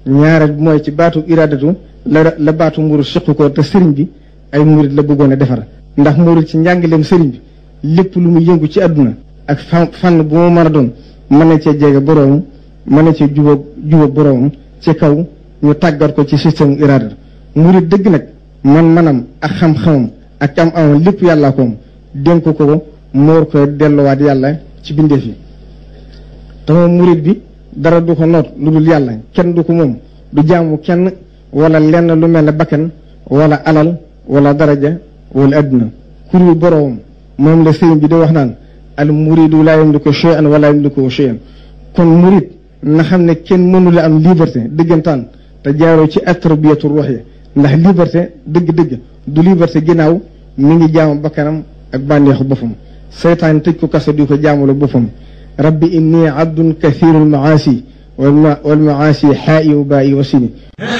ñaareel bi mooy ci baatu iradatu la la baatu murid siqu ko te sëriñ bi ay murid la bëggoon a defar ndax murid ci njàngaleem sëriñ bi lépp lu mu yëngu ci àdduna ak fan fànn bu mu mën a doon mën na cee jege boroom mën na cee jubóog jubóog boroom ci kaw ñu tàggat ko ci système irada murid dëgg nag man manam ak xam-xamam ak am amam lépp yàllaa ko moom dénk ko moor ko delluwaat yàlla ci bindeef yi te moom murid bi dara du ko noot lu dul yàlla kenn du ko moom du jaamu kenn wala lenn lu mel ne bakkan wala alal wala daraja wala adduna kuru boroom moom la sëriñ bi di wax naan al muridu laa yamliku shay'an wala yamliku shay'an kon murid na xam ne kenn mënula am liberté dëggantaan te jaaroo ci atarbiyatu ruux yi ndax liberté dëgg-dëgg du liberté ginnaaw mi ngi jaamu bakkanam ak bànneexu boppam seytaan tëj ko kaso di ko jaamula boppam rabbi inni abdun kathiru lmaasi wal maasi xaa'i wa baa'i wa sini